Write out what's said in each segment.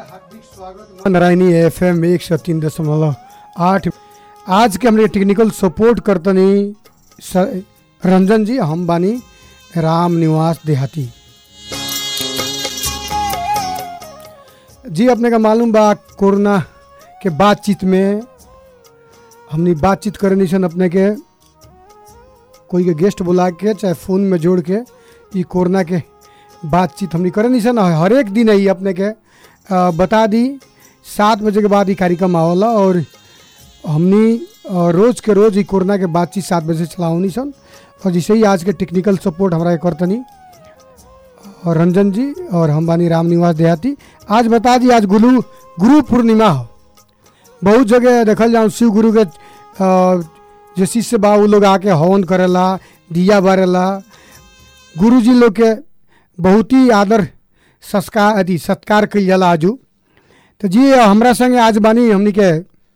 हार्दिक स्वागत Narayani F M एक सौ तीन दशमलव आठ आज के हमने टेक्निकल सपोर्ट करतनी स- रंजन जी हम बानी राम निवास देहाती जी अपने का मालूम बा कोरोना के बातचीत में हमने बातचीत करनी सन अपने के कोई के गेस्ट बुला के चाहे फ़ोन में जोड़ के ई कोरोना के बातचीत हमने करनी सन हर एक दिन ही अपने के अ, बता दी सात बजे के बाद ये कार्यक्रम आवला और हमनी अ, रोज के रोज ये कोरोना के बातचीत सात बजे से चलावनी सन और जैसे ही आज के टेक्निकल सपोर्ट हमारा के करतनी और रंजन जी और हम बानी राम निवास देहाती आज बता दी आज गुरु गुरु पूर्णिमा हो बहुत जगह देखल जाऊँ शिव गुरु के अ, जो शिष्य बा उ लोग आके हवन करेला दिया बारेला गुरु जी लोग के बहुत ही आदर संस्कार अथी सत्कार कल जाला आजू तो जी हमरा संगे आज बानी हमनी के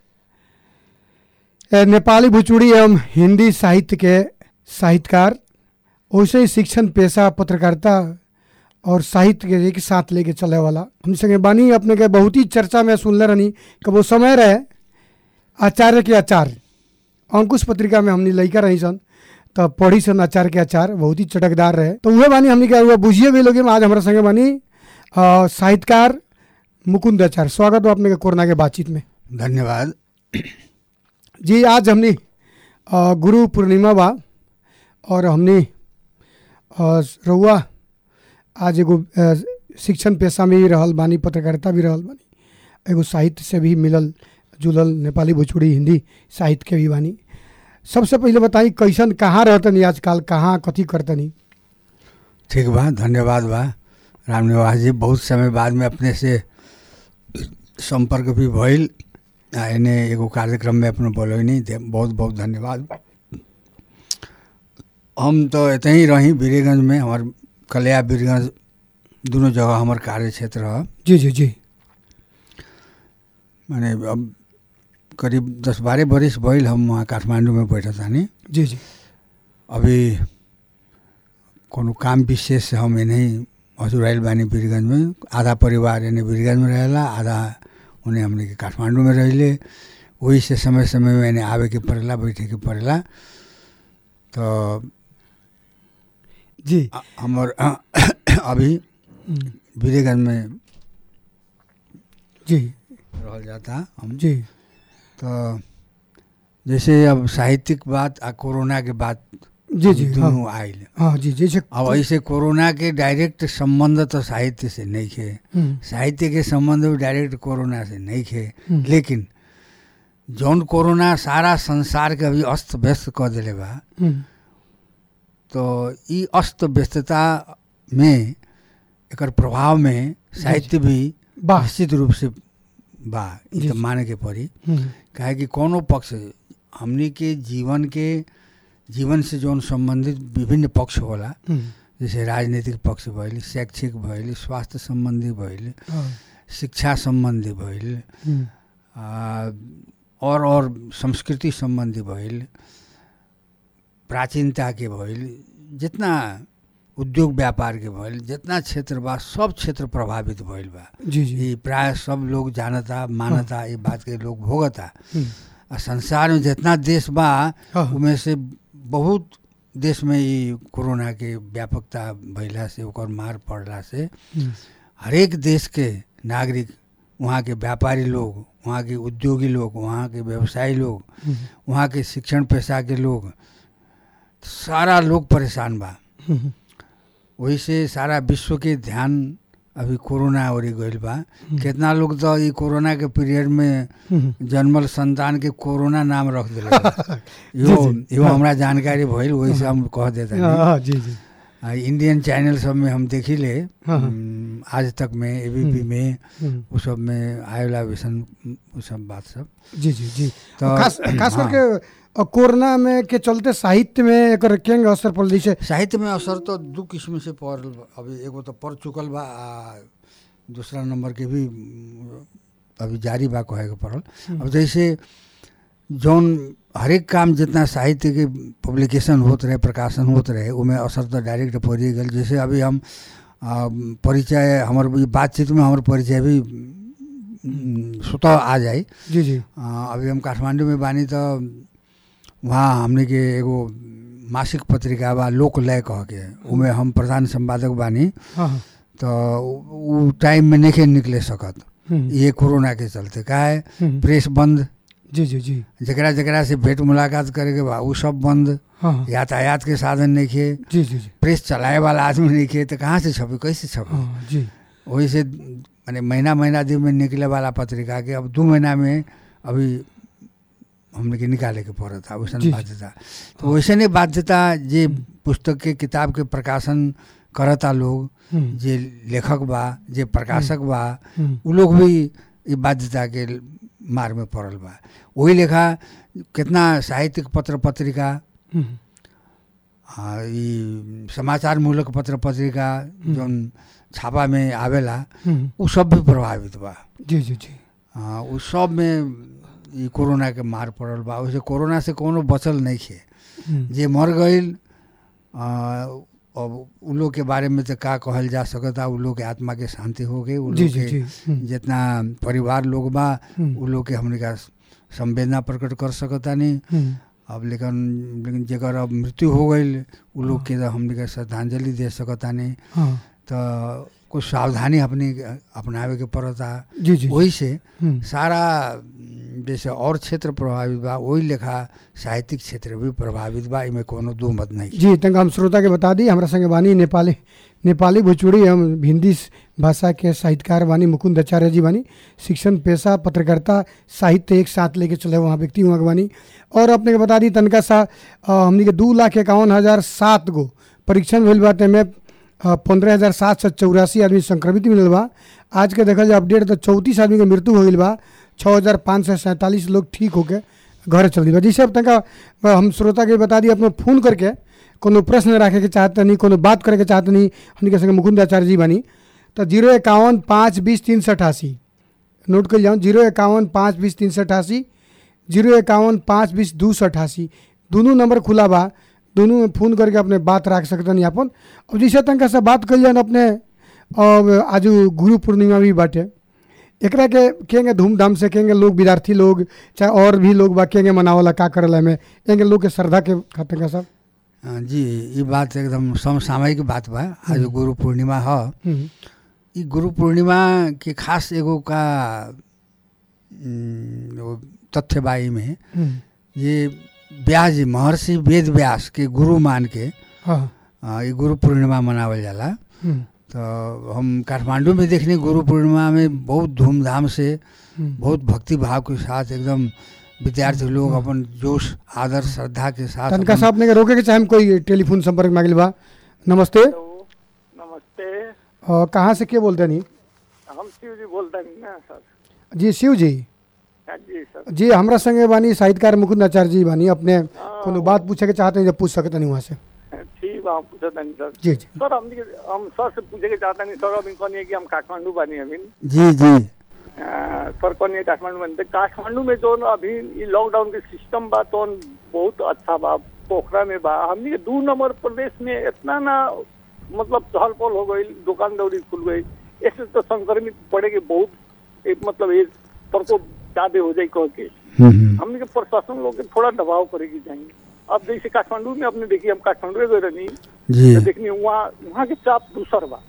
ए, नेपाली भोजपुरी एवं हिंदी साहित्य के साहित्यकार वैसे ही शिक्षण पेशा पत्रकारिता और साहित्य के एक साथ लेके चले वाला हम संगे बानी अपने के बहुत ही चर्चा में सुनले रहनी कि वो समय रहे आचार्य के आचार्य अंकुश पत्रिका में हमने लड़का रही सन तो पढ़ी सन आचार्य के आचार बहुत ही चटकदार रहे तो वह बानी हमने क्या बुझिए भी लोग आज हमारे संगे बानी अ, साहित्यकार मुकुंद आचार्य स्वागत हो अपने के कोरोना के बातचीत में धन्यवाद जी आज हमने अ, गुरु पूर्णिमा बा और हमने अ, रउआ आज एगो अ, शिक्षण पेशा में भी रहल बानी पत्रकारिता भी रहल बानी एगो साहित्य से भी मिलल जुलल नेपाली भोजपुरी हिंदी साहित्य के भी बानी सबसे पहले बताई कैसन कहाँ रहतनी आजकल कहाँ कथी करतनी ठीक बा धन्यवाद बा रामनिवास जी बहुत समय बाद में अपने से संपर्क भी भइल आ एने एगो कार्यक्रम में अपने बोलैनी दे- बहुत बहुत धन्यवाद हम तो एते ही रही बीरेगंज में हमार कलिया बीरगंज दोनों जगह हमार कार्य क्षेत्र है जी जी जी माने अब करीब दस बारह बरिस भइल हम वहाँ काठमांडू में बैठा तानी जी जी अभी कोनो काम विशेष से हम एने हजुर आइल बानी वीरगंज में आधा परिवार एने वीरगंज में रहेला आधा उन्हें हमने के काठमांडू में रहिले वही से समय समय में एने आवे के पड़ेला बैठे के पड़ेला तो जी अ- हमर अभी हम्म, वीरगंज में जी रहल जाता हम जी तो जैसे अब साहित्यिक बात आ कोरोना के बात जी जी हाँ दोनों आइल हाँ जी जैसे अब ऐसे कोरोना के डायरेक्ट संबंध तो साहित्य से नहीं खे हम्म, साहित्य के संबंध भी डायरेक्ट कोरोना से नहीं खे हम्म, लेकिन जौन कोरोना सारा संसार के अभी अस्त व्यस्त कर दिले बा हम्म, तो ई अस्त व्यस्तता में एकर प्रभाव में साहित्य भी वाह निश्चित रूप से बा ई जी, तो जी। माने के पड़ी हम्म, काहे कि कोनो पक्ष हमनी के जीवन के जीवन से जौन संबंधित विभिन्न पक्ष होला हम्म, जैसे राजनीतिक पक्ष भइल शैक्षिक भइल स्वास्थ्य सम्बन्धी भइल हाँ, शिक्षा सम्बन्धी भइल हम्म, आ, और और संस्कृति सम्बन्धी भइल प्राचीनता के भइल जितना उद्योग व्यापार के भइल जितना क्षेत्र बा सब क्षेत्र प्रभावित भइल बा जी जी ये प्राय सब लोग जानता मानता ये बात के लोग भोगता हम्म, आ संसार में जितना देश बा हाँ, उमें से बहुत देश में ये कोरोना के व्यापकता भइला से ओकर मार पड़ला से हम्म, हरेक देश के नागरिक वहाँ के व्यापारी लोग वहाँ के उद्योगी लोग वहाँ के व्यवसायी लोग हम्म, वहाँ के शिक्षण पेशा के लोग सारा लोग परेशान बा हम्म, वही से सारा विश्व के ध्यान अभी कोरोना ओरी गइल बा कितना लोग तो ये कोरोना के पीरियड में हम्म, जन्मल संतान के कोरोना नाम रख दिले बा। यो जी, यो हाँ। हमरा जानकारी भइल वही से हम कह देता हाँ, हाँ, जी जी आ, इंडियन चैनल सब में हम देखिले हाँ, हाँ। हम्म, आज तक में एबीपी हम्म। में हम्म, वो सब में आयोला विसन वो सब बात सब जी जी जी तो खास खास हाँ। करके अ, कोरोना में के चलते साहित्य में एकर केंग असर पड़ल जैसे साहित्य में असर तो दू किस्म से पड़ल बा। अभी एगो तो पढ़ चुकल बा आ दूसरा नंबर के भी उम, अभी जारी बा कहे के पड़ल अब जैसे जौन हरेक काम जितना साहित्य के पब्लिकेशन होत रहे प्रकाशन होत रहे उमें असर तो डायरेक्ट पड़िए गेल जैसे अभी हम आ, परिचय हमर ई बातचीत में हमर परिचय भी उम, स्वतः आ जाई जी जी अ, अभी हम काठमांडू में बानी तो वहाँ हमने के एगो मासिक पत्रिका बा लोकलय कह के उमे हम प्रधान संपादक बानी हाँ हाँ तो उ उ टाइम में नहीं निकले सकत हम्म, ये कोरोना के चलते का है हम्म, प्रेस बंद जी जी जी जकरा जकरा से भेंट मुलाकात करे के बा उ सब बंद हाँ हाँ यातायात के साधन नहीं खे जी जी जी प्रेस चलाए वाला आदमी नहीं खे तो कहाँ से छपे कैसे छपे हाँ जी वही से माने महीना महीना दिन में निकले वाला पत्रिका के अब दो महीना में अभी हमने के निकाले के पड़त था वैसन जी, जी। बाध्यता तो वैसे नहीं बाध्यता जे पुस्तक के किताब के प्रकाशन करता लोग हम्म, जे लेखक बा जे प्रकाशक बा हम्म, उ लोग भी ये बाध्यता के मार में पड़ल बा वही लेखा कितना साहित्यिक पत्र पत्रिका हम्म, आ, ई समाचार मूलक पत्र पत्रिका जौन छापा में आवेला हम्म, उ सब भी प्रभावित बा जी जी जी आ, उ सब में ई कोरोना के मार पड़ल बा वैसे कोरोना से कोनो बचल नहीं खे हम्म, जे मर गईल आ, अब उ लोग के बारे में तो का कहल जा सकता उ लोग के आत्मा के शांति हो गई उ जी लोग जी जी के हम्म, जितना परिवार लोग बा हम्म, उ लोग के हमने का संवेदना प्रकट कर सकता नहीं हम्म, अब लेकिन लेकिन जेकर अब मृत्यु हो गई उ लोग के तो हमने का श्रद्धांजलि दे सकता नहीं हाँ तो कुछ सावधानी अपनी अपनावे के पड़ता जी जी वही से हम्म, सारा उम, जैसे और क्षेत्र प्रभावित बा वही लेखा साहित्यिक क्षेत्र भी प्रभावित बा इमे कोनो दो मत नहीं जी तंग हम श्रोता के बता दी हमरा संगे बानी नेपाली नेपाली भोजपुरी हम हिंदी स- भाषा के साहित्यकार बानी मुकुंद आचार्य जी बानी शिक्षण पेशा पत्रकारिता साहित्य एक साथ लेके चले वहाँ व्यक्ति वहाँ के बानी और अपने के बता दी तनका सा अ, हमनी के दू लाख इक्यावन हजार सात गो परीक्षण भइल बाटे में पंद्रह हजार सात सौ चौरासी आदमी संक्रमित मिलल बा आज के देखल जाए अपडेट तो चौंतीस आदमी के मृत्यु हो गई बा छः हजार पाँच सौ सैंतालीस लोग ठीक होके घर चल दी बा जी सब तनका अ, हम श्रोता के बता दी अपने फ़ोन करके कोनो प्रश्न रखे के चाहते नहीं कोनो बात करे के चाहते नहीं हमने के संगे मुकुंद आचार्य जी बानी तो जीरो इक्यावन पाँच बीस तीन सौ अठासी नोट कर जाऊँ जीरो इक्यावन पाँच बीस तीन सौ अठासी जीरो इक्यावन पाँच बीस दू सौ अठासी दोनों नंबर खुला बा दोनों में फ़ोन करके अपने बात रख सकते नहीं अपन अब जैसे तनका से बात कर जाए अपने अब आज गुरु पूर्णिमा भी बाटे एकरा के केंगे धूमधाम से केंगे लोग विद्यार्थी लोग चाहे और भी लोग बा केंगे मनावला का करला में एंगे लोग के श्रद्धा के खातिर का सब अ, जी ये बात एकदम समसामयिक बात बा आज गुरु पूर्णिमा ह हम्म, ई गुरु पूर्णिमा के खास एगो का उम, वो तथ्य बा में हम्म, ये व्यास जी महर्षि वेद व्यास के गुरु मान के हाँ अ, ई गुरु पूर्णिमा मनावल जाला हम्म, तो हम काठमांडू में देखने गुरु पूर्णिमा में बहुत धूमधाम से हम्म, बहुत भक्ति भाव के साथ एकदम विद्यार्थी लोग अपन जोश आदर श्रद्धा के साथ तनका अपन- साहब ने के रोके के चाहे हम कोई टेलीफोन संपर्क मांगिल बा नमस्ते हेलो नमस्ते और कहाँ से के बोलते नहीं हम शिव जी बोलते हैं ना सर जी शिव जी हाँ जी सर जी हमरा संगे बानी साहित्यकार मुकुंद आचार्य जी बानी अपने कोनो बात पूछे के चाहते हैं जब पूछ सकते नहीं वहाँ से ठीक बा हम पूछत नहीं सर जी जी सर हम हम सर से पूछे के चाहते नहीं सर अभी कहनी कि हम काठमांडू बानी अभी जी जी अ, सर कहनी काठमांडू बानी तो काठमांडू में जो अभी ये लॉकडाउन के सिस्टम बा तो बहुत अच्छा बा पोखरा में बा हमनी के दू नंबर प्रदेश में इतना ना मतलब चहल पहल हो गई दुकान दौड़ी खुल गई ऐसे तो संक्रमित पड़े के बहुत एक मतलब एक प्रकोप ज्यादा हो जाए कह के हम्म, हम्म। हमने के प्रशासन लोग के थोड़ा दबाव करेगी चाहिए अब जैसे काठमांडू में आपने देखी हम काठमांडू गए रहनी जी तो देखनी वहाँ वहाँ के चाप दूसर बा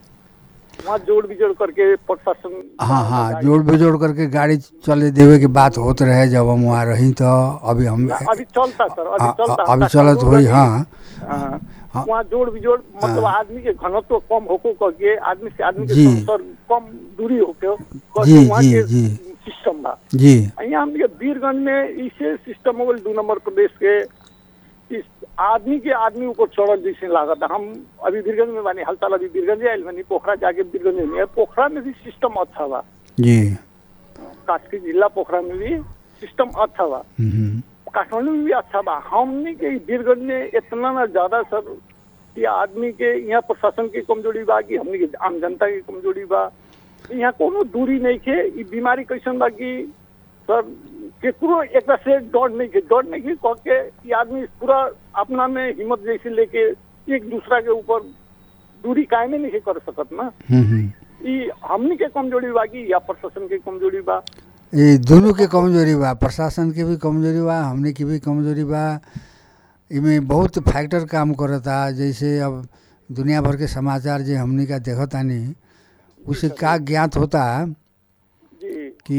वहाँ जोड़ बिजोड़ करके प्रशासन हाँ हाँ जोड़ बेजोड़ करके गाड़ी चले देवे के बात होत रहे जब हम वहाँ रही तो अभी हम अभी चलता सर अभी आ- चलता आ- अभी चलत हुई हाँ हाँ। हाँ। वहाँ जोड़ बिजोड़ मतलब हाँ। आदमी के घनत्व कम होको करके आदमी से आदमी के जी। संसर्ग कम दूरी होके जी, करके वहाँ जी, के जी। सिस्टम बा जी यहाँ हमने के वीरगंज में इसे सिस्टम हो गई दू नंबर प्रदेश के इस आदमी के आदमी ऊपर चढ़ल जैसे लागत है। हम अभी वीरगंज में बानी हाल अभी वीरगंज आयल बानी पोखरा जाके वीरगंज में पोखरा में भी सिस्टम अच्छा बा जी कास्की जिला पोखरा में भी सिस्टम अच्छा बा हम्म, काठमांडू में भी अच्छा बा हमने के ई वीरगंज में इतना ना ज्यादा सर कि आदमी के यहाँ प्रशासन की कमजोरी बा कि हमने के आम जनता की कमजोरी बा यहाँ कोनो दूरी नहीं के ई बीमारी कैसन बा कि सर केकरो एक से डर नहीं के डर नहीं के कह के कि आदमी पूरा अपना में हिम्मत जैसे लेके एक दूसरा के ऊपर दूरी कायमे नहीं के कर सकत ना हम्म, हम्म। ई हमनी के कमजोरी बा कि या प्रशासन के कमजोरी बा ये दोनों के कमजोरी बा प्रशासन के भी कमजोरी बा हमने की भी कमजोरी बा इमे बहुत फैक्टर काम करता जैसे अब दुनिया भर के समाचार जे हमने का देखतानी उसे का ज्ञात होता जी कि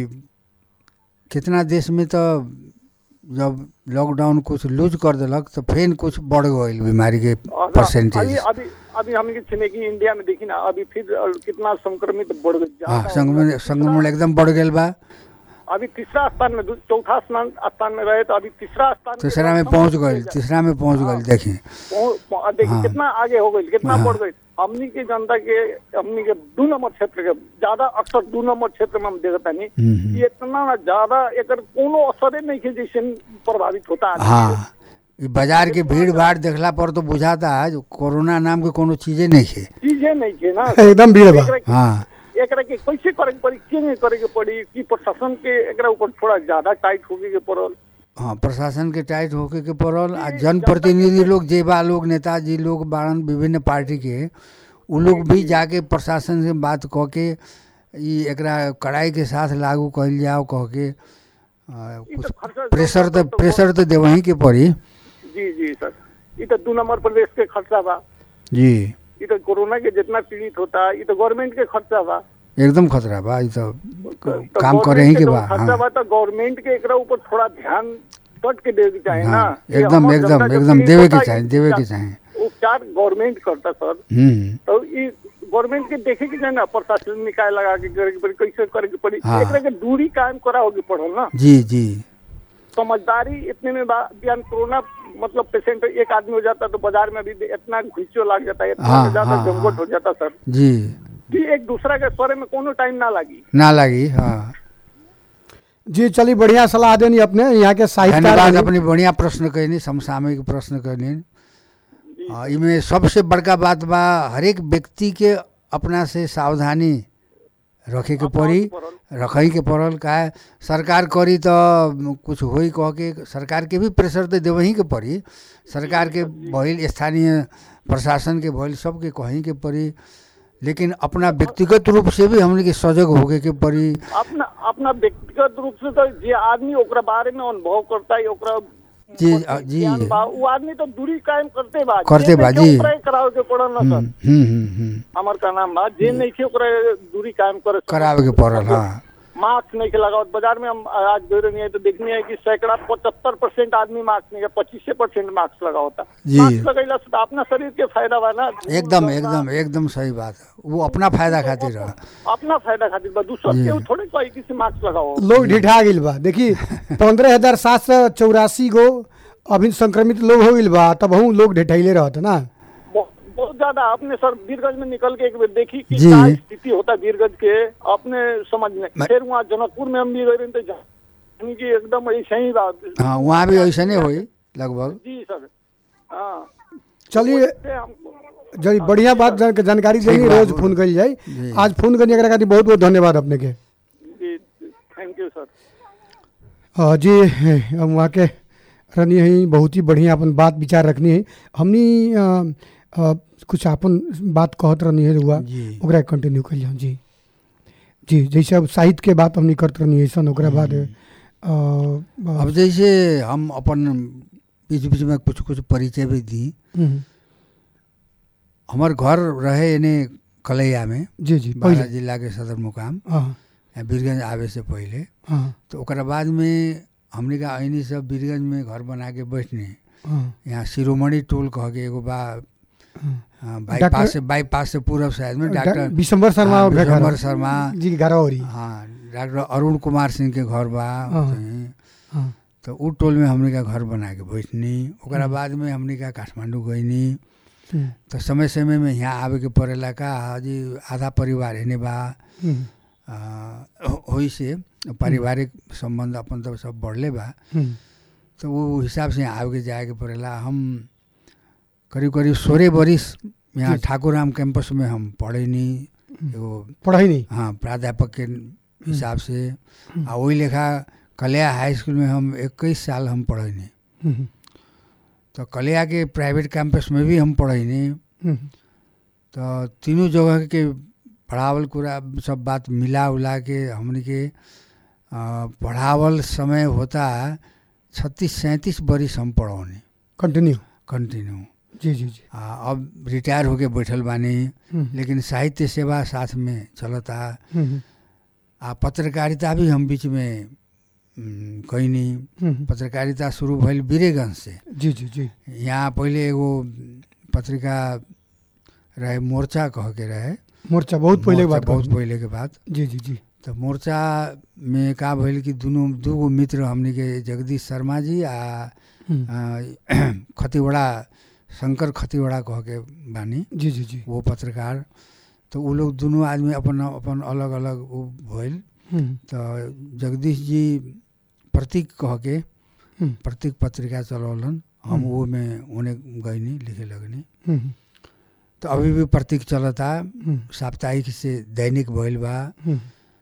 कितना देश में तो जब लॉकडाउन कुछ लूज कर देलक तो फिर कुछ बढ़ गई बीमारी के अभी परसेंटेज अभी अभी हम के छिनेकी इंडिया में देखी ना अभी फिर अ, कितना संक्रमित बढ़ गई हाँ ज्यादा संक्रमण हो संक्रमण गया। एकदम बढ़ गया बा अभी तीसरा स्थान में दू- चौथा स्थान स्थान में रहे तो अभी तीसरा स्थान पे तीसरा में एकदम पहुंच समझ गई लीजिए। तीसरा में पहुंच गई देखिए पहुंच- पहुंच- देखिए हाँ। कितना आगे हो गई कितना हाँ। बढ़ गई हमनी के जनता के हमनी के दू नंबर क्षेत्र के ज्यादा अक्सर दू नंबर क्षेत्र में हम देखता नहीं हम्म, हम्म। ये इतना ना ज्यादा एकर कोनो असरे नहीं के जैसे प्रभावित होता है हाँ ई बाजार के भीड़ भाड़ देखला पर तो बुझाता है जो कोरोना नाम के कोनो चीजें नहीं है चीजें नहीं के ना एकदम भीड़ बा एकरा के- हाँ एकरा के कैसे करे के पड़ी के नहीं करे के पड़ी कि प्रशासन के एकरा ऊपर थोड़ा ज्यादा टाइट होके के पड़ल हाँ प्रशासन के टाइट होके के पड़ल आ जनप्रतिनिधि लोग जे बा लोग नेताजी लोग बाड़न विभिन्न पार्टी के उ लोग भी जाके प्रशासन से बात कह के ई एकरा कड़ाई के साथ लागू कइल जाओ कह के आ, ई कुछ तो खर्चा प्रेशर तो प्रेशर तो देवही के पड़ी जी जी सर ये तो दू नंबर प्रदेश के खर्चा बा जी ये तो कोरोना के जितना पीड़ित होता है ये तो गवर्नमेंट के खर्चा बा एकदम खतरा बा ई तो तो काम करे ही गवर्नमेंट के तो बा खर्चा हाँ बा तो गवर्नमेंट के एकरा ऊपर थोड़ा ध्यान कट के देवे के चाहे ना हाँ कि एकदम हमर एकदम जनता जो एकदम पीड़ित देवे होता के है, चाहे देवे के उपचार- चाहे उपचार गवर्नमेंट करता सर हम्म तो ये गवर्नमेंट के देखे के चाहे ना प्रशासन निकाय लगा के करे के पड़ी कैसे करे के पड़ी हाँ। एकरा के दूरी कायम करा होगी पड़ल ना जी जी समझदारी इतने में बा बिहान कोरोना मतलब पेशेंट एक आदमी हो जाता तो बाजार में भी इतना घुसो लग जाता है इतना हाँ, में ज्यादा हाँ, जमघट हाँ। हो जाता सर जी कि एक दूसरा के सरे में कोनो टाइम ना लगी ना लगी हाँ जी चलिए बढ़िया सलाह देनी अपने यहाँ के साहित्यकार धन्यवाद बनी। अपनी बढ़िया प्रश्न कहनी समसामयिक प्रश्न कहनी हाँ, इमे सबसे बड़का बात बा हरेक व्यक्ति के अपना से सावधानी रखे के पड़ी रखे के पड़ल का सरकार करी तो कुछ होई कह के सरकार के भी प्रेशर तो देवही के पड़ी सरकार के भइल स्थानीय प्रशासन के भइल सबके कहीं के पड़ी लेकिन अपना व्यक्तिगत रूप से भी हमने के सजग होके के पड़ी अपना अपना व्यक्तिगत रूप से तो जे आदमी ओकरा बारे में अनुभव करता है ओकरा जी, मतलब अ, जी। ज्ञान बा, वो आदमी तो दूरी कायम करते बा करते जे बा, नइखे जी। ओकरा ही करावे के पड़ल ना हम्म सर हम्म हम्म, हम्म हमार का नाम बा जे नहीं थे ओकरा दूरी कायम करे करावे के पड़ल हाँ मास्क नहीं के लगावत बाजार में हम आज गए रही है तो देखनी है कि सैकड़ा पचहत्तर परसेंट आदमी मास्क नहीं पच्चीस परसेंट मास्क लगा होता जी। मास्क लगैला से तो अपना शरीर के फायदा बा ना एकदम एकदम एकदम सही बात है वो अपना फायदा खातिर रहा अपना फायदा खातिर बा दूसरा जी। केहू थोड़े कोई किसी मास्क लगाओ लोग ढिठा गिल बा देखी पंद्रह हजार सात सौ चौरासी गो अभी संक्रमित लोग हो गिल बा तब हम लोग ढिठैले रहत ना बहुत बहुत ज्यादा अपने सर वीरगंज में निकल के एक बार देखी कि जी। क्या स्थिति होता है वीरगंज के अपने समझ में मैं- फिर वहाँ जनकपुर में हम भी गए रहे तो यानी कि एकदम ऐसे ही बात हाँ वहाँ भी ऐसे नहीं हुई लगभग जी सर हाँ चलिए वैसे हमको जरी बढ़िया बात जान- जानकारी ठीक देनी बा। रोज फोन करी जाए जी। आज फोन करने एकरा खातिर बहुत बहुत धन्यवाद अपने के जी थैंक यू सर हाँ जी हम वहाँ के रहनी है बहुत ही बढ़िया अपन बात विचार रखनी है हमनी अ, अ, कुछ अपन बात कहत रहनी है रुआ जी ओकरा कंटिन्यू कर जाऊँ जी जी जैसे अब साहित्य के बात हमनी करत रहनी है सन ओकरा बाद अ, अब जैसे हम अपन बीच बीच में कुछ कुछ परिचय भी दी हम्म, हमार घर रहे यानी कलैया में जी जी बारह पहले जिला के सदर मुकाम हाँ यहाँ बीरगंज आवे से पहले हाँ तो ओकरा बाद में हमने का ऐनी सब बीरगंज में घर बना के बैठने हाँ यहाँ शिरोमणि टोल कह के एगो बा हाँ। हाँ, डॉक्टर- बाईपास से बाईपास से पूरब साइड में डॉक्टर विशंबर शर्मा हाँ, के घर विशंबर शर्मा जी के घर हो रही हाँ डॉक्टर अरुण कुमार सिंह के घर बा हाँ। कहीं। हाँ तो उ टोल में हमने का घर बना के बैठनी ओकरा बाद में हमने का काठमांडू गईनी हम्म, तो समय समय में यहाँ आवे के पड़ेला का हाजी आधा परिवार हेने बा हम्म, आ, होई से पारिवारिक संबंध अपन तो सब बढ़ले बा हम्म, तो वो हिसाब से यहाँ आवे के जाए के पड़ेला हम करीब करीब सोलह बरिस यहाँ जी। ठाकुराम कैंपस में हम पढ़ेनी एगो पढ़ाई नहीं हाँ प्राध्यापक के हिसाब से आ वही लेखा कलिया हाई स्कूल में हम इक्कीस साल हम पढ़ेनी हम्म, तो कलिया के प्राइवेट कैंपस में भी हम पढ़ेनी हम्म, तो तीनों जगह के पढ़ावल कुरा सब बात मिला उला के हमने के अ, पढ़ावल समय होता छत्तीस सैंतीस बरिस हम पढ़ौनी कंटिन्यू कंटिन्यू जी जी जी आ, अब रिटायर होके बैठल बानी हम्म, लेकिन साहित्य सेवा साथ में चलता हम्म, आ पत्रकारिता भी हम बीच में उम, कैनी हम्म, पत्रकारिता शुरू भइल वीरेगंज से जी जी जी यहाँ पहिले एगो पत्रिका रहे मोर्चा कह के रहे मोर्चा बहुत पहले के मोर्चा बात बहुत कहूँ। पहले के बात जी जी जी तो मोर्चा में का भइल कि दुनू दूगो मित्र हमनी के जगदीश शर्मा जी आ हम्म, आ, खतिवड़ा शंकर खतिवड़ा कह के बानी जी जी जी वो पत्रकार तो वो लोग दुनू आदमी अपन अपन अलग अलग वो भइल हम्म, तो जगदीश जी प्रतीक कह के हम्म, प्रतीक पत्रिका चलौलन हम हम्म। वो में उन्हें गईनी लिखे लगनी हम्म, तो अभी भी प्रतीक चलता हम्म, साप्ताहिक से दैनिक भइल बा हम्म,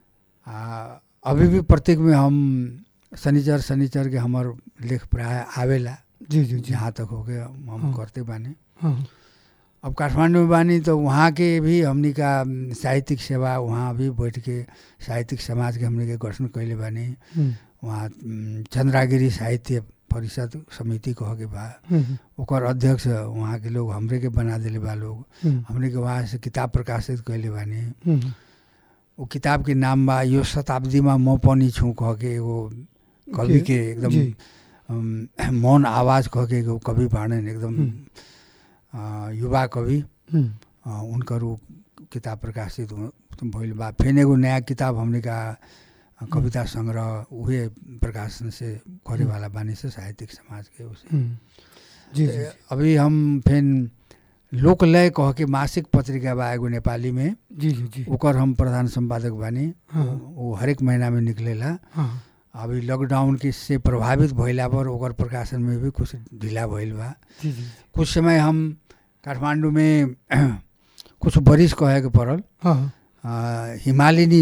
आ अभी भी प्रतीक में हम शनिचर शनिचर के हमर लेख प्राय आवेला जी जी जी जहाँ तक हो गए हम हम हाँ। करते बानी हाँ अब काठमांडू में बानी तो वहाँ के भी हमनी का म, साहित्यिक सेवा वहाँ भी बैठ के साहित्यिक समाज के हमनी के गठन कैले बानी हम्म, वहाँ म, चंद्रागिरी साहित्य परिषद समिति कह के बा हम्म, ओकर अध्यक्ष वहाँ के लोग हमरे के बना दिले बा लोग हम्म, हमने के वहाँ से किताब प्रकाशित कैले बानी हम्म, वो किताब के नाम बा यो शताब्दीमा म पनि छु कह के एगो कवि जी, के एकदम जी। अम, मौन आवाज कह के एगो कवि बाणन एकदम हम्म। अ, युवा कवि हम्म, अ, उनकर उ किताब प्रकाशित हो- भइल बा फिर एगो नया किताब हमने का अ, कविता संग्रह उहे प्रकाशन से करे वाला बानी से साहित्यिक समाज के उसे हम्म, जी जी अभी हम फिर लोकलय कह के मासिक पत्रिका बा एगो नेपाली में जी जी जी ओकर हम प्रधान संपादक बानी हाँ। वो हरेक महीना में निकलेला हाँ अभी लॉकडाउन के से प्रभावित भइला पर ओकर प्रकाशन में भी कुछ ढीला भइल बा जी जी कुछ समय हम काठमांडू में कुछ बरिस कहे के पड़ल हाँ अ, हिमालिनी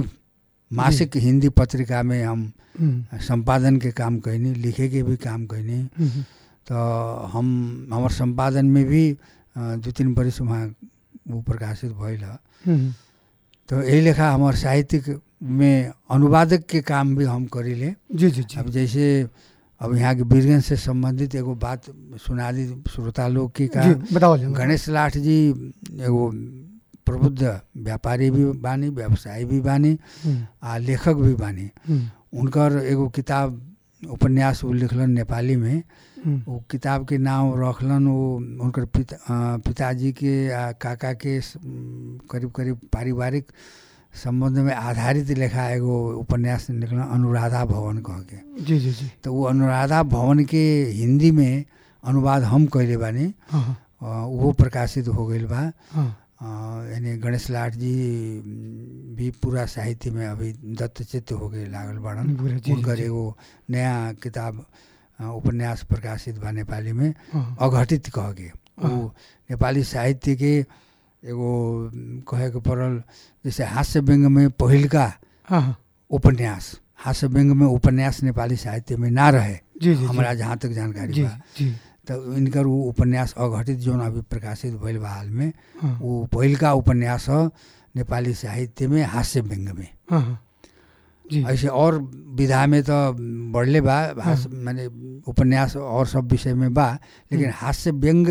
मासिक हिंदी पत्रिका में हम हम्म, संपादन के काम कैनी लिखे के भी काम कैनी हम्म, तो हम हमार संपादन में भी अ, दू तीन बरिस वहाँ वो प्रकाशित भइल ह हम्म, तो यही लेखा हमार साहित्यिक में अनुवादक के काम भी हम करीले जी जी जी अब जैसे अब यहाँ के वीरगंज से संबंधित एगो बात सुना दी श्रोता लोग की का जी बताओ जी गणेश लाठ जी एगो प्रबुद्ध व्यापारी भी बानी व्यवसायी भी बानी हम्म, आ लेखक भी बानी हम्म, उनकर एगो किताब उपन्यास वो लिखलन नेपाली में हम्म, वो किताब के नाम रखलन वो उनकर पिता अ, पिताजी के आ काका के स- उम, करीब करीब पारिवारिक संबंध में आधारित लेखा एगो उपन्यास निकलन अनुराधा भवन कह के जी जी जी तो वो अनुराधा भवन के हिंदी में अनुवाद हम कैले बानी हाँ हाँ, अ, वो प्रकाशित हो गईल बा हाँ अ, यानी गणेश लाठ जी उम, भी पूरा साहित्य में अभी दत्तचित्त हो गए लागल बाड़न पूरा, जी, जी, उनकर जी। एगो नया किताब अ, उपन्यास प्रकाशित बा नेपाली में हाँ अघटित कह के वो हाँ। नेपाली साहित्य के एगो उम, कहे के पड़ल जैसे हास्य व्यङ्ग में पहिलका हाँ हाँ, उपन्यास हास्य व्यङ्ग में उपन्यास नेपाली साहित्य में ना रहे जी जी हमरा जहाँ तक जानकारी जी बा जी तो इनकर वो उपन्यास अघटित जौन अभी प्रकाशित भइल बा हाल में हाँ वो पहिलका उपन्यास ह नेपाली साहित्य में हास्य व्यङ्ग में हाँ हाँ, जी ऐसे और विधा में तो बढ़ले बा हास्य माने उपन्यास और सब विषय में बा लेकिन हास्य व्यङ्ग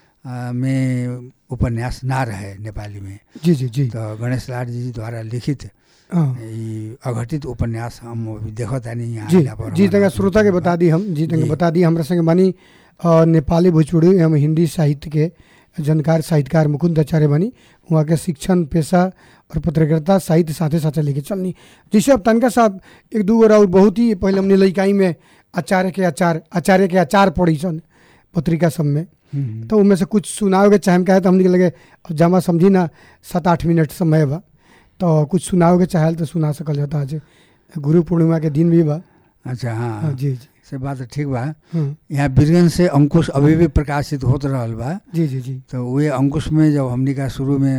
अ, में उपन्यास ना रहे नेपाली में जी जी जी तो गणेश लाल जी द्वारा लिखित हाँ ई अघटित उपन्यास हम अभी देखत आनी यहाँ जी आइला पर जी हमारा तक श्रोता के बता दी हम जी तक जी। बता दी हमरा संगे बानी अ, नेपाली भोजपुरी एवं हिंदी साहित्य के जानकार साहित्यकार मुकुंद आचार्य बानी वहाँ के शिक्षण पेशा और पत्रकारिता साहित्य साथे साथे लेके चलनी जैसे अब तनका साहब एक दू और बहुत ही पहले हमने लइकाई में आचार्य के आचार आचार्य के आचार पढ़ी सन पत्रिका सब में हम्म, तो उनमें से कुछ सुनाओ के चाहे कहे तो हमने के लगे अब जमा समझी ना सात आठ मिनट समय बा तो कुछ सुनाओ के चाहे तो सुना सकल जाता आज गुरु पूर्णिमा के दिन भी बा अच्छा हाँ हाँ जी जी से बात तो ठीक बा हाँ यहाँ बीरगंज से अंकुश अभी भी प्रकाशित होत रहल बा जी जी जी तो वे अंकुश में जब हमनी का शुरू में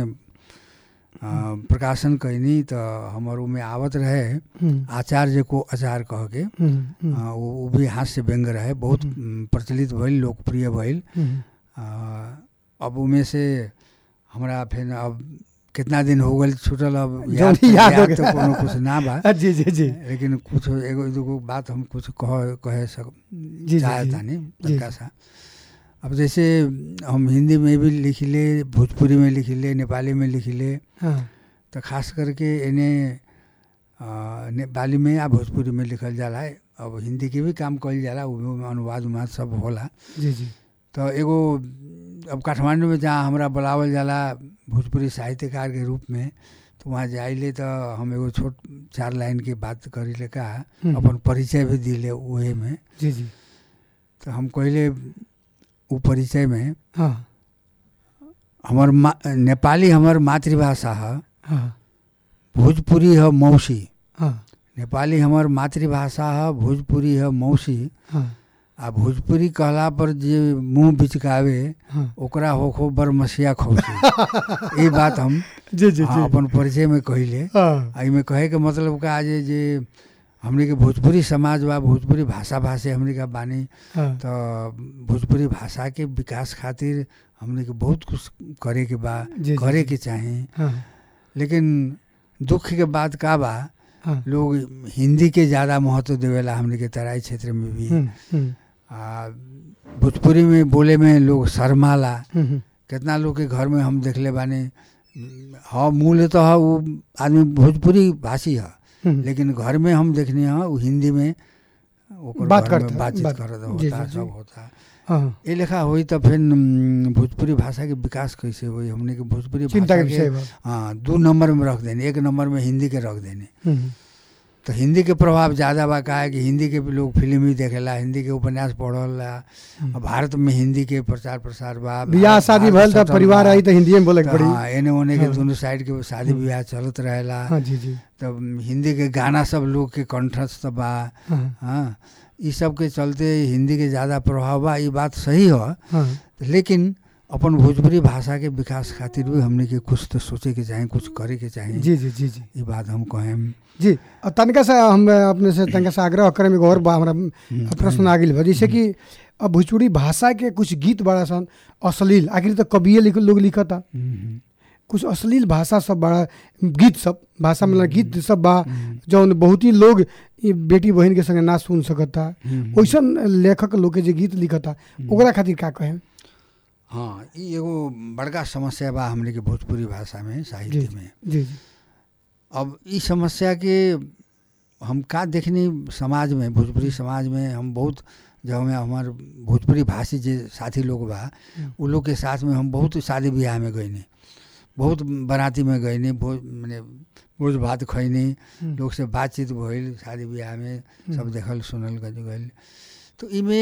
अ, प्रकाशन कैनी तो हमर में आवत रहे हम्म, आचार्य को आचार कह के हम्म, हम्म, अ, वो वो भी हास्य व्यंग रहे बहुत उम, प्रचलित भइल लोकप्रिय भइल हम्म, अ, अब उमें से हमरा फिर अब कितना दिन हो गल छूटल अब जौन याद याद हो याद गया। तो कोनो कुछ ना बा जी जी जी लेकिन कुछ एगो दूगो बात हम कुछ कह कहे सक जी, चाहे जी। तानी जी। तनका सा अब जैसे हम हिंदी में भी लिखिले भोजपुरी में लिखिले नेपाली में लिखिले हाँ तो खास करके इन्हें नेपाली में या भोजपुरी में लिखल जाला है अब हिंदी के भी काम कइल जाला उ में अनुवाद उनुवाद सब होला जी जी तो एगो अब काठमांडू में जहाँ हमरा बुलावल जाला भोजपुरी साहित्यकार के रूप में तो वहाँ जाइले तो हम एगो छोट चार लाइन के बात करीले का हम्म। अपन परिचय भी दिले उहे में जी जी तो हम कहले उ परिचय में हाँ हमर मा नेपाली हमर मातृभाषा है हाँ भोजपुरी है मौसी हाँ नेपाली हमर मातृभाषा है भोजपुरी है मौसी हाँ आ भोजपुरी कहला पर जे मुंह बिचकावे हाँ ओकरा होखो बरमसिया खौसी ई बात हम जी जी हाँ, जी अपन परिचय में कहिले हाँ आ इमे कहे के मतलब का जे जे हमने के भोजपुरी समाज बा भोजपुरी भाषा भाषे हमने का बानी हाँ तो भोजपुरी भाषा के विकास खातिर हमने के बहुत कुछ करे के बा जी, जी, करे जी। के चाही हाँ लेकिन दुख के बात का बा हाँ लोग हिंदी के ज़्यादा महत्व देवेला हमने के तराई क्षेत्र में भी हम्म, हम्म, आ भोजपुरी में बोले में लोग शर्माला हम्म, हम्म, कितना लोग के घर में हम देखले बानी हाँ मूल तो है वो आदमी भोजपुरी भाषी है हम्म। लेकिन घर में हम देखने हैं वो हिंदी में ओकर बात घर में करता, बातचीत बात- करत जी, होता जी, जी। सब होता हाँ ये लेखा हुई तो फिर न, भोजपुरी भाषा के विकास कैसे हुई हमने के भोजपुरी चिंता भाषा के विषय बा हाँ दो नंबर में रख देने एक नंबर में हिंदी के रख देने हम्म, तो हिंदी के प्रभाव ज़्यादा बा का है कि हिंदी के भी लोग फिल्म ही देखेला हिंदी के उपन्यास पढ़ला हम्म। अब भारत में हिंदी के प्रचार प्रसार बा बियाह भारत- शादी भारत भल त सटल परिवार बा। आई त हिंदी में बोले के तो पड़ी हाँ एने ओने के हाँ। दोनों साइड के शादी ब्याह चलत रहेला हाँ जी जी तब हिंदी के गाना सब लोग के कंठस्थ बा हाँ हाँ ई सब के चलते हिंदी के ज़्यादा प्रभाव बा ये बात सही है हाँ लेकिन अपन भोजपुरी भाषा के विकास खातिर भी हमने के कुछ तो सोचे के चाही कुछ करे के चाही जी जी जी जी ये बात हम कहें जी और तनिका से हम अपने से तनिका से आग्रह करे में एगो और बा हमरा प्रश्न आ गेल बा जैसे कि अब भोजपुरी भाषा के कुछ गीत बड़ा सन अश्लील आखिर तो कविए लिख लोग लिखता हम्म, कुछ अश्लील भाषा सब बड़ा गीत सब भाषा मतलब गीत सब बा जौन बहुत ही लोग ई बेटी बहन के संगे ना सुन सकता हम्म। वैसन लेखक लोग के जे गीत लिखता ओकरा खातिर का कहे हाँ ई एगो बड़का समस्या बा हमने के भोजपुरी भाषा में जी साहित्य में जी जी अब ई समस्या के हम का देखनी समाज में भोजपुरी समाज में हम बहुत जब हमें हमार भोजपुरी भाषी जे साथी लोग बा उ लोग के साथ में हम बहुत शादी ब्याह में गईनी बहुत बराती में गईनी भोज मने भोज भात खैनी हम्म। लोग से बातचीत भइल शादी ब्याह में सब देखल सुनल गइल तो इमे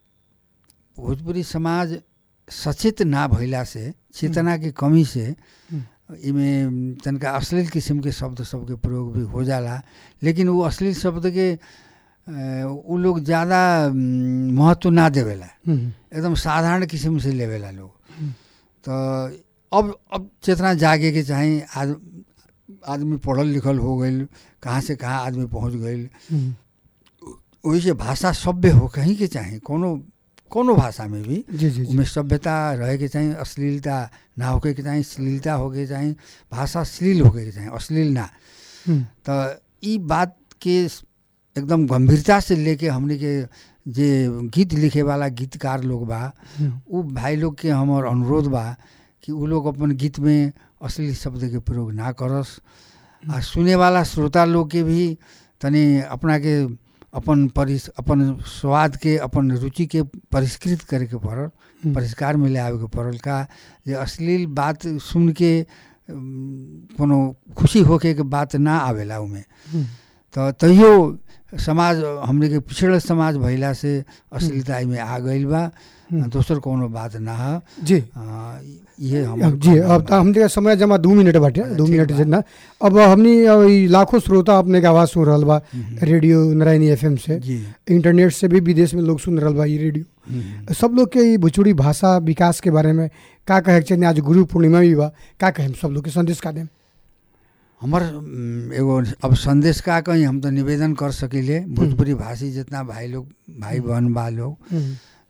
भोजपुरी समाज सचेत ना भइला से चेतना के कमी से इमे तनका अश्लील किस्म के शब्द सबके प्रयोग भी हो जाला लेकिन वो अश्लील शब्द के अ, उ लोग ज़्यादा म, महत्व ना देवेला हम्म, एकदम साधारण किस्म से लेवेला लोग तो अब अब चेतना जागे के चाही आद, आदमी पढ़ल लिखल हो गई कहाँ से कहाँ आदमी पहुँच गई हम्म, वही से भाषा सभ्य हो कहीं के चाही कोनो कोनो भाषा में भी जी जी जी उनमें सभ्यता रहे के चाही अश्लीलता ना होके के चाही श्लीलता होके चाही भाषा श्लील होके के चाही अश्लील ना हम्म, तो ई बात के एकदम गंभीरता से लेके हमने के जे गीत लिखे वाला गीतकार लोग बा हम्म, उ भाई लोग के हमर अनुरोध बा कि उ लोग अपन गीत में अश्लील शब्द के प्रयोग ना करस आ सुने वाला श्रोता लोग के भी तनी अपना के अपन परिस अपन स्वाद के अपन रुचि के परिष्कृत करे के पड़ल हम्म। परिष्कार में ले आवे के पड़ल का जे अश्लील बात सुन के अम, कोनो खुशी होके के बात ना आवेला उमे हम्म, तो तैयो समाज हमने के पिछड़ल समाज भइला से अश्लीलता में आ गइल बा हम्म। दोसर कोनो बात ना है जी आ, ये हम अब जी अब तो हमने समय जमा दू मिनट बाटे दू ठीक मिनट बा। जितना अब हमनी अब ई लाखों श्रोता अपने के आवाज सुन रहल बा रेडियो नारायणी एफएम से जी इंटरनेट से भी विदेश में लोग सुन रहल बा ई रेडियो हम्म। सब लोग के ई भोजपुरी भाषा विकास के बारे में का कहे के चाहिए आज गुरु पूर्णिमा भी बा का कहे सब लोग के संदेश का देम हमर उम, एगो अब संदेश का कहीं हम तो निवेदन कर सकिले भोजपुरी भाषी जितना भाई लोग भाई बहन बा लोग हम्म,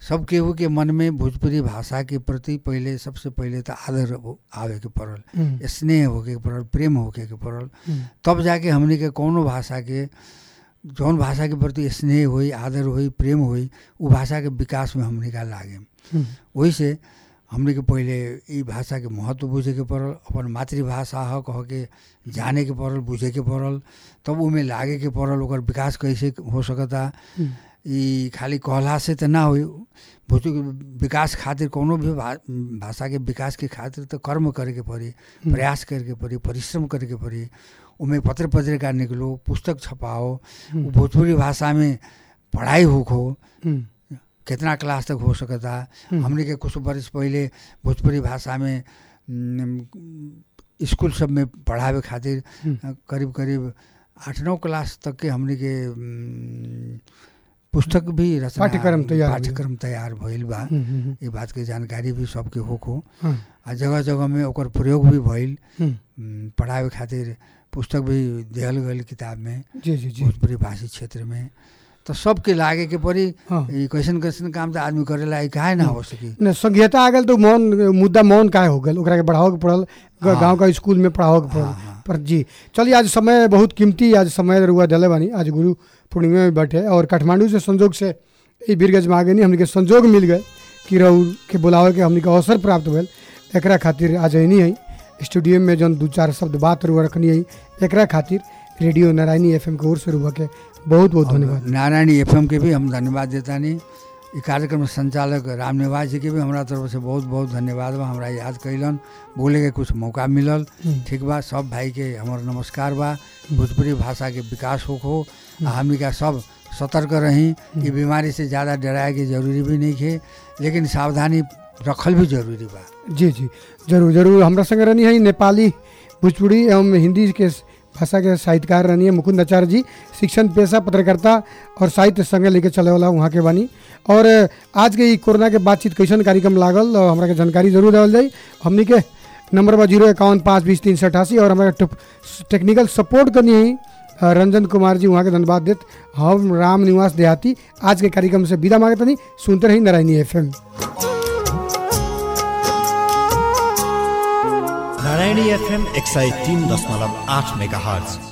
सब केहू के मन में भोजपुरी भाषा के प्रति पहले सबसे पहले तो आदर हो- आवे के पड़ल हम्म, स्नेह होके के पड़ल प्रेम होके के पड़ल हम्म, तब जाके हमने के कौनो भाषा के जौन भाषा के प्रति स्नेह होई आदर होई प्रेम होई उ भाषा के विकास में हमने का लागे हम्म, वही से हमने के पहले ई भाषा के महत्व बुझे के पड़ल अपन मातृभाषा ह कह के जाने के पड़ल बुझे के पड़ल तब उमे लागे के पड़ल ओकर विकास कैसे हो सकता हम्म, ई खाली कहला से तो ना होई भोजपुरी के विकास खातिर कोनो भी भा, भाषा के विकास के खातिर तो कर्म करे के पड़ी प्रयास करे के पड़ी परिश्रम करे के पड़ी उमें पत्र पत्रिका निकलो पुस्तक छपाओ उ भोजपुरी भाषा में पढ़ाई होखो हम्म, कितना क्लास तक हो सकता हम्म। हमने के कुछ वर्ष पहले भोजपुरी भाषा में न, स्कूल सब में पढ़ावे खातिर हम्म। करीब करीब आठ नौ क्लास तक के हमने के न, पुस्तक भी रचना पाठ्यक्रम तैयार भइल। पाठ्यक्रम तैयार भइल बा हम्म, हम्म, ये बात के जानकारी भी सबके होखो हाँ, आ जगह जगह में ओकर प्रयोग भी भइल हम्म, न, पढ़ावे खातिर पुस्तक भी दिहल गइल किताब में जी जी जी भोजपुरी भाषी क्षेत्र में तो सबके लागे के पड़ी हाँ ई कैसन कैसन काम तो आदमी करेला ई काहे ना हो सकी न संघीयता आ गल तो मौन मुद्दा मौन काहे हो गल ओकरा के बढ़ाओ के पड़ल हाँ। गांव का स्कूल में पढ़ाओ के पड़ल हाँ, हाँ। पर जी चलिए आज समय बहुत कीमती आज समय रुआ डले बानी आज गुरु पूर्णिमा में बैठे और काठमांडू से संजोग से ई बीरगंज में आ गए हमने के संजोग मिल गए कि रउर के बुलावे के हमने के अवसर प्राप्त भेल एकरा खातिर आज अनी है स्टूडियो में जौन दू चार शब्द बात रुआ रखनी है एकरा खातिर रेडियो नारायणी एफ के ओर से रुआ के बहुत बहुत धन्यवाद नारायणी एफएम के भी हम धन्यवाद देता नहीं ई कार्यक्रम संचालक राम निवास जी के भी हमारा तरफ से बहुत बहुत धन्यवाद बा हमरा याद कैलन बोले के कुछ मौका मिलल हम्म। ठीक बा सब भाई के हमार नमस्कार बा भोजपुरी भाषा के विकास होखो आ हमनी का सब सतर्क रही ई बीमारी से ज़्यादा डराए के जरूरी भी नहीं है लेकिन सावधानी रखल भी जरूरी बा जी जी जरूर जरूर हमरा संग रहनी है नेपाली भोजपुरी एवं हिंदी के भाषा के साहित्यकार रहनी है मुकुंद आचार्य जी शिक्षण पेशा पत्रकारिता और साहित्य संगे लेके चले वाला वहाँ के बानी और आज के ई कोरोना के बातचीत कैसन कार्यक्रम लागल और हमरा के जानकारी जरूर देवल जाई हमनी के नंबर बा जीरो इक्यावन पाँच बीस तीन सौ अठासी और हमारा टेप- टेक्निकल सपोर्ट करनी है अ, रंजन कुमार जी वहाँ के धन्यवाद देत हम राम निवास देहाती आज के कार्यक्रम से विदा मांगते नहीं सुनते रही नारायणी एफ नारायणी एफएम एक सय तिन दशमलव आठ मेगा हर्ज